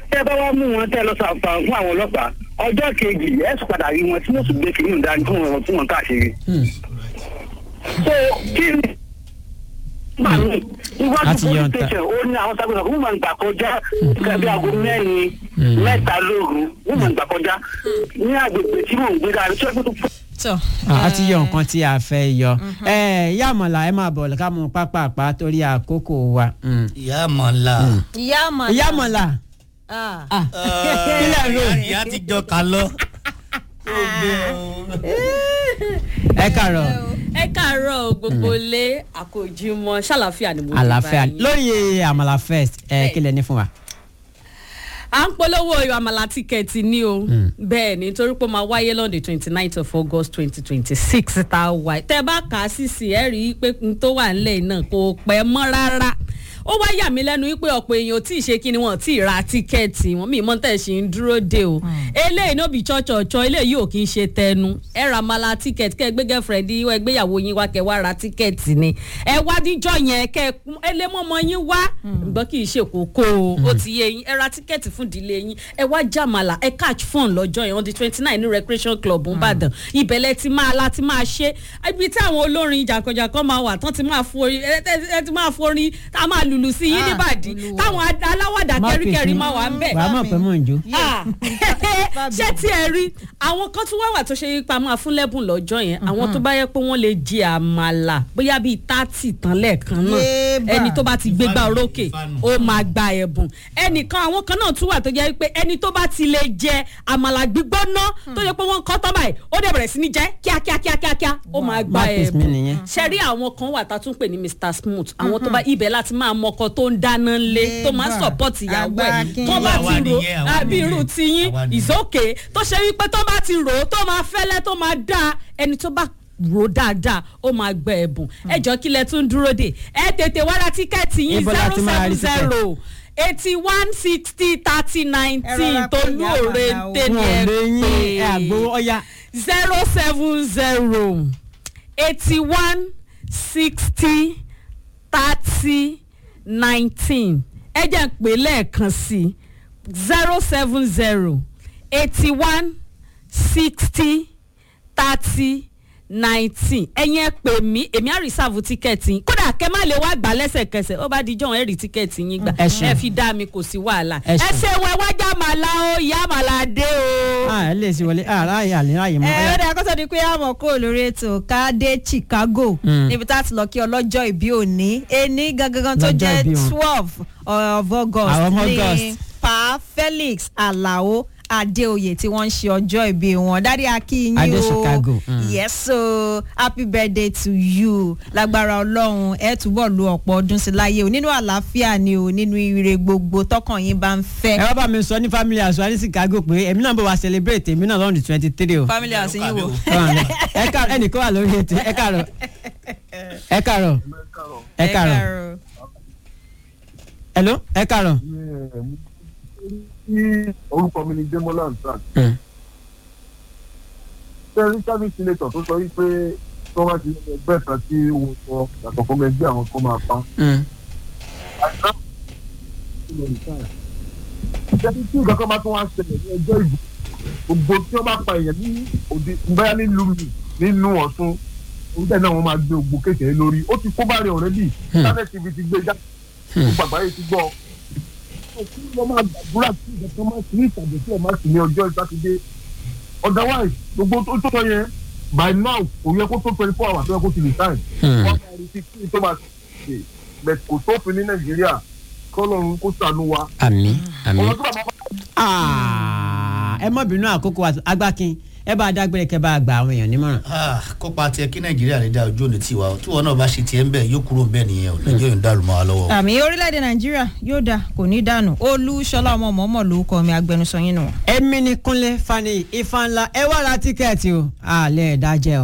tẹ́ bá wá mú wọn tẹ́ lọ sàǹfà fún àwọn ọlọ́pàá ọjọ́ kejì ẹ̀ sì padà rí wọn tí wọ́n sì gbé kìnìún dání tí wọ́n tí wọ́n káàkiri. Hmm. so kí ni màmí iwájú Láti yọ police ọ̀tá. station ó ní àwọn sábẹ́ wọ́n máa ń gbà kọjá nǹkan bí aago mẹ́rin Hmm. mẹ́ta lóru wọ́n máa ń gbà kọjá ní agbègbè tí mò ń gbé dáa tí wọ́n tó tọ Ah, a ti yọ nǹkan tí a fẹ́ yọ ẹ ìyá àmọ̀là ẹ máa bọ̀ ká mú pápápá torí àkókò wa. Hmm. ìyá àmọ̀lá. ìyá àmàlà ìyá àmọ̀là Ah. ah, kílẹ̀ ń rò ìyá ti jọ kà lọ. ẹ kàrọ̀ ẹ káàárọ̀ gbogbo lé àkójúmọ́ ṣàlàfíà ni mo ti àlàáfíà bá yín. lórí àmàlà first ẹ kílẹ̀ ní fún wa. à ń polówó oyè àmàlà tíkẹ́ẹ̀tì ní o Mm. bẹ́ẹ̀ ni torí pé ó máa wáyé lọ́dẹ twenty nine of august twenty twenty six tá a wà tẹ́ ẹ bá kà á sí sí ẹ rí i pé n tó wà nílẹ̀ náà kò pẹ́ mọ́ rárá ó wá yà mí lẹ́nu wípé ọ̀pọ̀ èèyàn ò tí ì ṣe kí ni wọ́n tí ì ra tíkẹ́ẹ̀tì wọn míì mọ́ tẹ̀ ṣe ń dúró de o eléyìí no be chọ́chọ̀chọ́ eléyìí ò kí ń ṣe tẹnu ẹ ra mala tíkẹ́ẹ̀tì kẹ́ ẹ gbé gẹ́fẹ̀rẹ́ndì ẹ gbéyàwó yín wá kẹ́ ẹ wá ra tíkẹ́ẹ̀tì ni ẹ wá díjọ́ yẹn kẹ́ ẹ lé mọ́mọ́ yín wá gbọ́ kì í ṣe kókó o ó ti yé yín ẹ ra tíkẹ́ẹ̀tì fún ìdílé yín ẹ wá jàmàlà ẹ catch fun lọ́jọ́ yẹn on the twenty nine ní recreation club nìbàdàn ibẹ̀lẹ̀ ti máa la ti máa ṣe ibi tí àwọn olórin jàkànjàkàn máa wà tán ti máa forin ẹ ẹ- ẹ ti máa forin tá a máa lùlù sí yín Ah, níbàdí Olúwa. táwọn ad- aláwàdà kẹríkẹrí máa wà ń bẹ̀ wàá mọ̀ pé mò ń jó. Ah, ṣé tí ẹ rí àwọn kan tún wá wà tó ṣe yípa máa fún lẹ́bùn lọ́jọ́ yẹn àwọn tó bá yẹ pé wọ́n lè jẹ àmàlà bóyá bíi tátì tán lẹ́ẹ̀kan náà Yéèbà. ẹni tó bá ti gbégbá Ìfanu, orókè ìfanu. ó máa gba ẹ̀bùn ẹnìkan àwọn kan náà tún wà tó jẹ́ pé ẹni tó bá ti lè jẹ àmàlà gbígbóná tó jẹ́ pé wọ́n kọ́ tán báyìí ó dẹ̀ bẹ̀rẹ̀ sí ní jẹ́ kíákíákíákíá ó máa gba Marcus mi ẹ̀bùn nìyẹn. ṣe rí àwọn kan wà tá a tún pè ní mr smooth àwọn tó bá ibẹ̀ láti máa mọkọ tó ń dáná lé tó máa ń Yéèbà. support ìyàwó ẹ̀ Àgbákin. tó bá Àwa ti rò nìyẹn, àwa àbí irú nìyẹn. tiyín Àwa nìyẹn. ìsókè tó ṣe wípé tó bá ti rò ó tó máa fẹ́lẹ́ tó máa dáa ẹni tó bá rò ó dáadáa ó máa gbẹ ẹ̀bùn ẹ jọ kí lẹ tún dúró dè ẹ tètè wá ra tíkẹ́ẹ̀tì yín Ibo la zero ti máa rí seven zero eighty one sixty thirty nineteen rọra pé tolú ìyá òre àmàlà o. tẹ́ni wọn ò lè yín ẹ ẹ àgbowó pé ọ̀ya. zero seven zero eighty one sixty thirty nineteen ẹ jẹ́ ń pè lẹ́ẹ̀kan sí zero seven zero eighty one sixty thirty nineteen ẹ̀yin ẹ pè mí èmi á rìsáàfù tíkẹ́ẹ̀tì yín kódà kẹ́ má lè wá gbà lẹ́sẹ̀kẹsẹ̀ ó bá di jọ̀hún ẹ̀ rí tíkẹ́ẹ̀tì yín gbà Ẹ ṣeun. ẹ fi dá mi kò sí wàhálà Ẹ ẹ ṣeun. ṣeun ẹ wájà màlá o ìyá màlá dé o. Ah, ẹ lè sí wọlé ah ráàyè àlè ráàyè mọ́ ẹ ọ̀ya. ó dáa kó tó di pé àmọ̀ kó lórí ètò ká dé chicago Mm. níbi tá a ti lọ kí ọlọ́jọ́ ìbí òní ení gangan tó Lọ́jọ́ jẹ́ ìbí wọn. twelve of august Àwọn ọmọ ní August. pa felix alao adéoyè tí wọ́n ń ṣe ọjọ́ ìbí wọn dárí akínyìn o Adé Chicago, mm. yes so happy birthday to you lágbára ọlọ́run ẹ túbọ̀ lu ọ̀pọ̀ ọdún sí láyé o nínú àlàáfíà ni o nínú ire gbogbo tọkàn yín bá ń fẹ́. ẹ wá bá mi sọ ní family house wa ní chicago pé èmi náà bọ̀ wá celebrate èmi náà lọ́rùn twenty three o. family house yín wò. ẹ káàárọ̀ ẹnìkan wà lórí ètò ẹ káàárọ̀ ẹ káàárọ̀ ẹ káàárọ̀ hello ẹ káàárọ̀. tí orúkọ mi ni demola nsat Hmm. sẹ́rí service senator tó sọ wípé tó bá ti ní ẹgbẹ́ kan tí wọ́n sọ yàtọ̀ fún ẹgbẹ́ àwọn kan máa pa. Mm. ìṣẹ́ni tí nǹkan kan bá tún wá ṣẹlẹ̀ ní ẹjọ́ ìbò gbogbo tí wọ́n bá pa èèyàn ní òde bóyá nílùú mi nínú ọ̀ṣun oúnjẹ náà wọ́n máa gbé ògbó kékeré lórí ó ti kó bá rẹ̀ ọ̀rẹ́dì sáré tv ti gbé jáde gbogbo àgbáyé ti gbọ́ òkú ló máa gbàdúrà tí ìjọba kan máa sì ní ìtàgé tí ẹ̀ máa sì ní ọjọ́ sátidé otherwise gbogbo tó tó sọ yẹn by now kò yẹ kó tó twenty four hours tó yẹ kó ti resign Hmm. wọ́n máa retí kí tó máa ṣe bẹ̀ kò sófin ní nàìjíríà kọ́lọ́run kó ṣàánú wa àmì àmì. ọ̀rọ̀ tó bàbá bá Ah, ẹ mọ̀ bínú àkókò wa agbákin ẹ bá a dágbére kẹ bá a gba àwọn èèyàn nímọ̀ràn. Ah, kópa tiẹ̀ kí nàìjíríà lè dá ojú òní tiwa o tí wọn náà bá ṣe tiẹ̀ ń bẹ̀ yóò kúrò ń bẹ̀ nìyẹn o nàìjíríà ń dàrú mọ́ wa lọ́wọ́. àmì orílẹ̀-èdè nàìjíríà yóò dáa kò ní dànù olúṣọlá ọmọ mọ̀ọ́mọ̀ lórúkọ mi agbẹnusọ yín nù. èmi ni kúnlé fani ifá ńlá ẹ wá ra tíkẹ́ẹ̀tì o àlẹ́ ẹ̀dá jẹ́ o.